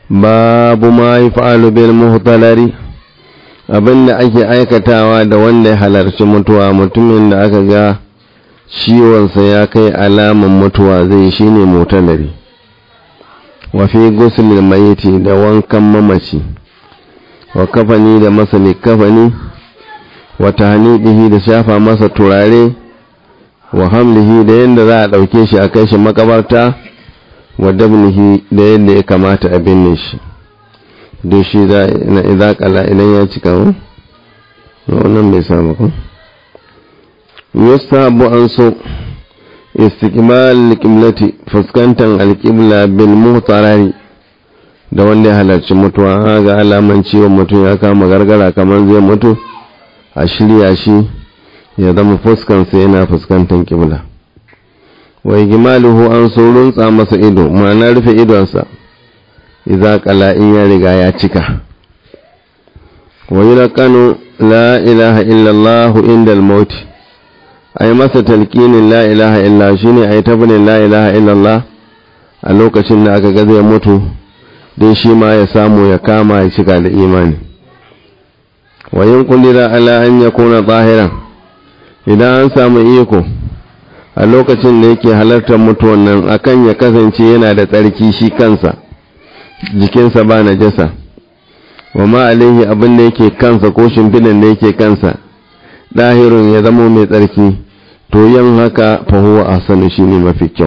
babu ma yi fa'alu bil muhtalari abinda ake aikatawa da wanda ya halarci mutuwa mutumin da aka ga ciwonsa ya kai alaman mutuwa zai shi ne mutalari wafi gusulil mayiti da wankan mamaci wa kafani da masa kafani wa tahnidihi da shafa masa turare wa hamlihi da yadda za a ɗauke shi a kai shi makabarta wa dabnihi da yadda ya kamata a binne shi don shi na izakala idan ya cika mu wannan bai samu ku yustahabu an so istiqbal alqiblati fuskantar alqibla bil muhtarari da wanda ya halarci mutuwa ga alaman ciwon mutum ya kama gargara kamar zai mutu a shirya shi ya zama fuskansa yana fuskantar kibla wa igmaluhu an so runtsa masa ido ma'ana rufe idonsa idza qala in ya riga ya cika wa yulqanu la ilaha illa allah inda al-maut ay masa talqinin la ilaha illa shine ay tabnin la ilaha illa allah a lokacin da aka ga zai mutu dai shi ma ya samu ya kama ya cika da imani wa yin kullira ala an yakuna zahiran idan an samu iko a lokacin da yake halartar mutuwan nan akan ya kasance yana da tsarki shi kansa jikinsa ba na jasa wa ma alaihi abin da yake kansa ko shimfidan da yake kansa ɗahirun ya zama mai tsarki to yin haka fahuwa a sanu shi ne mafi kyau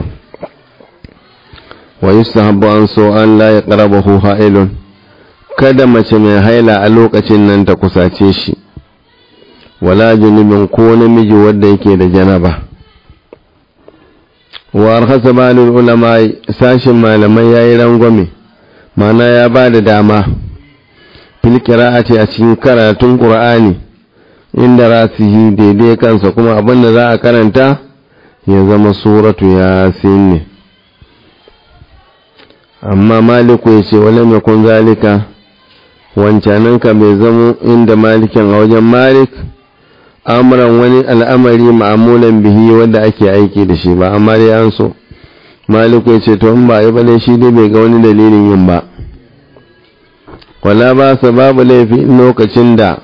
wa yustahabbu an so an la ya qarabahu ha'ilun kada mace mai haila a lokacin nan ta kusace shi wala junubin ko namiji wanda yake da janaba wa arhasa balul ulama sashin malamai yayi rangwame mana ya ba da dama fil qira'ati a cikin karatun qur'ani inda rasihi daidai kansa kuma abin da za a karanta ya zama suratu yasin ne amma maliku ya ce wale mai kun zalika wancananka bai zamo inda malikin a wajen malik amuran wani al'amari ma'amulan bihi wanda ake aiki da shi ba amma dai an so maliku ya ce to in ba yi bane shi dai bai ga wani dalilin yin ba wala ba sa babu laifi lokacin da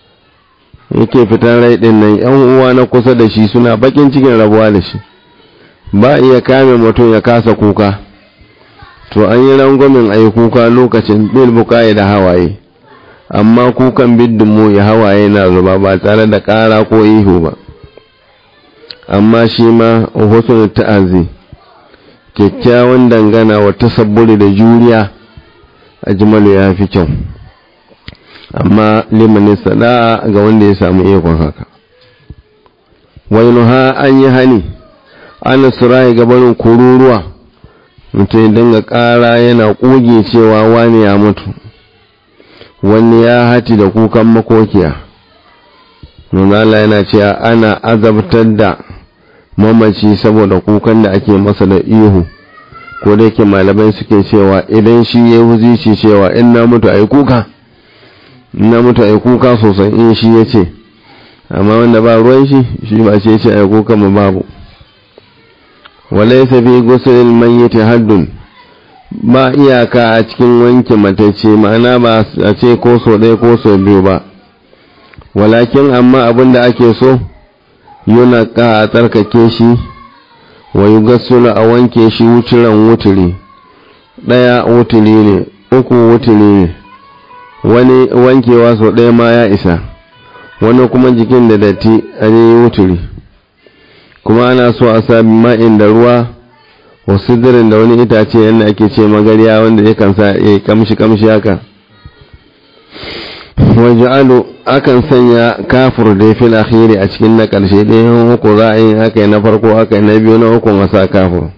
yake fitan rai din nan yan uwa na kusa da shi suna bakin cikin rabuwa da shi ba iya kame mutum ya kasa kuka to an yi rangwamin a yi kuka lokacin bil bukaye da hawaye amma kukan biddinmu ya hawaye na zuba ba tare da ƙara ko ihu ba amma shi ma husnul ta'azi kyakkyawan dangana wa tasabburi da juriya a jimalu ya fi kyau amma limanin sada'a ga wanda ya samu ikon haka wani ha an yi hani ana surayi gabanin kururuwa mutum ya dinga ƙara yana ƙuge cewa wani ya mutu wani ya hati da kukan makokiya nunala yana cewa ana azabtar da mamaci saboda kukan da ake masa da ihu ko da yake malamai suke cewa idan shi ya wuzici cewa in na mutu a yi kuka in na mutu a yi kuka sosai in shi ya ce amma wanda ba ruwan shi shi ba ce ce a yi kuka ma babu walaisa fi gusulil mayyiti haddun ba iyaka a cikin wanke matacce ma'ana ba a ce ko so ɗaya ko so biyu ba walakin amma abin da ake so yuna ka a tsarkake shi wa yi gasula a wanke shi wuturan wuturi ɗaya wuturi ne uku wuturi ne wani wankewa so ɗaya ma ya isa wani kuma jikin da datti a yi wuturi kuma ana so a sami ma'in da ruwa wasu dirin da wani itace yadda ake ce magariya wanda ya kan sa ya kamshi kamshi haka waje'alu akan sanya kafur da fil akhiri a cikin na karshe ɗayan uku za a yi haka na farko haka na biyu na uku masa kafur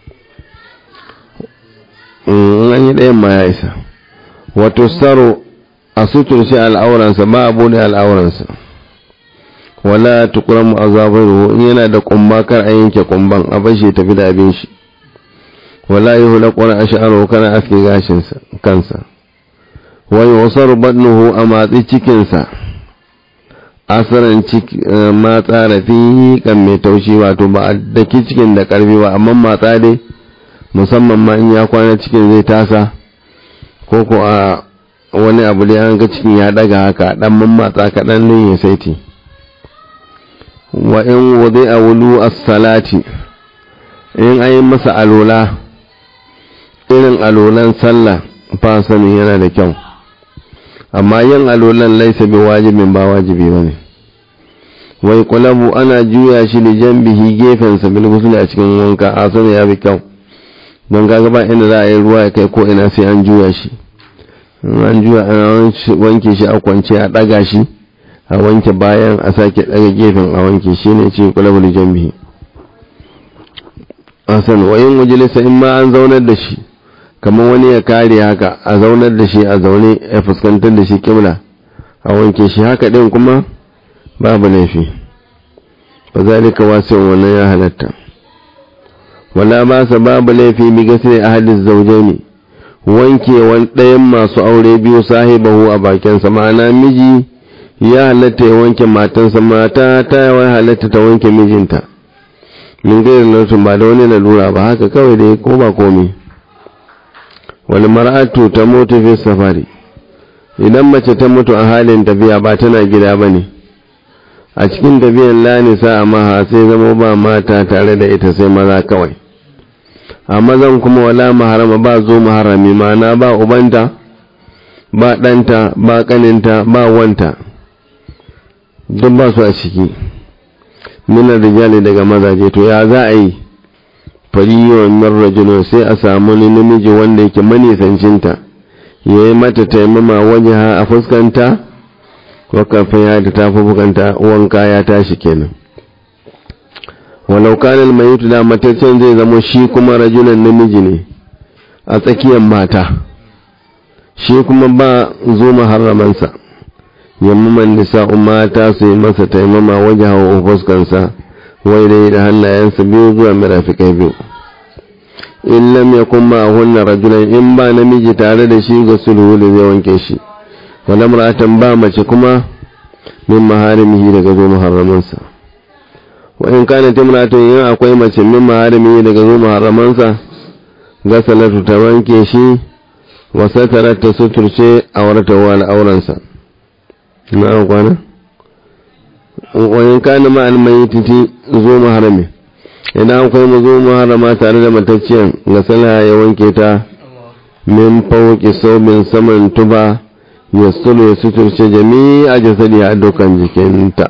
in an yi ɗayan ma ya isa wato saro a suturci al'auransa ba a bude al'auransa wala tukuramu azabaru in yana da kumba kar a yanke kumban a bashi tafi da abin shi wala yi hula ƙwara a sha'aro kana aske gashinsa kansa wani wasar badnuhu a matsi cikinsa asaran matsa da fi kan mai taushi wato ba a daki cikin da ƙarfi ba amma matsa dai musamman ma in ya kwana cikin zai tasa ko ko a wani abu da an ga cikin ya daga haka dan mammatsa kaɗan ne ya saiti wa in wudi a wulu as-salati in ayi masa alola irin alolan sallah fa sanin yana da kyau amma yin alolan laisa bi wajibin ba wajibi bane wai kulabu ana juya shi da jambihi gefensa bil ghusl a cikin wanka a sani ya bi kyau don kaga ba inda za a yi ruwa ya kai ko ina sai an juya shi an juya ana wanke shi a kwance a daga shi a wanke bayan a sake daga gefen a wanke shi ne ce kulabu da jambihi asan wayin wajalisa in ma an zaunar da shi kamar wani ya kare haka a zaunar da shi a zaune ya fuskantar da shi kibla a wanke shi haka din kuma babu laifi ba zalika wasu wannan ya halatta wala ba sa babu laifi bi gasri ahadis zawjaini wanke wan ɗayan masu aure biyu sahibahu a bakinsa ma'ana miji ya halatta ya wanke matansa mata ta yawa halatta ta wanke mijinta min gairin nautin ba da wani lalura ba haka kawai dai ko ba komi wani mar'atu ta mutu fi safari idan mace ta mutu a halin tafiya ba tana gida ba ne a cikin tafiyan lanisa a maha sai zama ba mata tare da ita sai maza kawai a mazan kuma wala maharama ba zo maharami mana ba ubanta ba ɗanta ba ƙaninta ba wanta duk ba su a ciki minar rijali daga mazaje to ya za a yi fariyar marrajino sai a samu ni namiji wanda yake manisancinta ya yi mata taimama waje ha a fuskanta wakafin ya ta tafi bukanta wanka ya tashi kenan walau kanal mai da mataccen zai zama shi kuma rajulan namiji ne a tsakiyar mata shi kuma ba zo maharamansa yamman nisa'u mata su yi masa taimama waje hawa fuskansa wai dai da hannayensa biyu zuwa mirafikai biyu in lam yakun ma hunna rajulan in ba namiji tare da shi ga sulhu da zai wanke shi wala mar'atan ba mace kuma min maharimihi daga zo muharramansa wa in kana timratun in akwai mace min maharimihi daga zo muharramansa ga salatu ta wanke shi wa satarat ta suturce aurata wa al'auransa na kwana wa in kana ma al-mayyiti zo muharrami idan akwai mu zo muharrama tare da matacciyar ga salha ya wanke ta min fauki sobin saman tuba ya sulu ya suturce jami'a jasadi a dukkan jikinta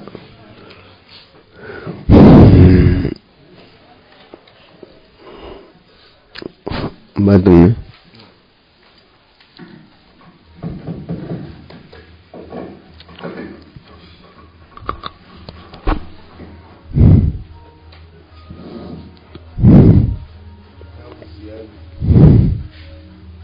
batun ne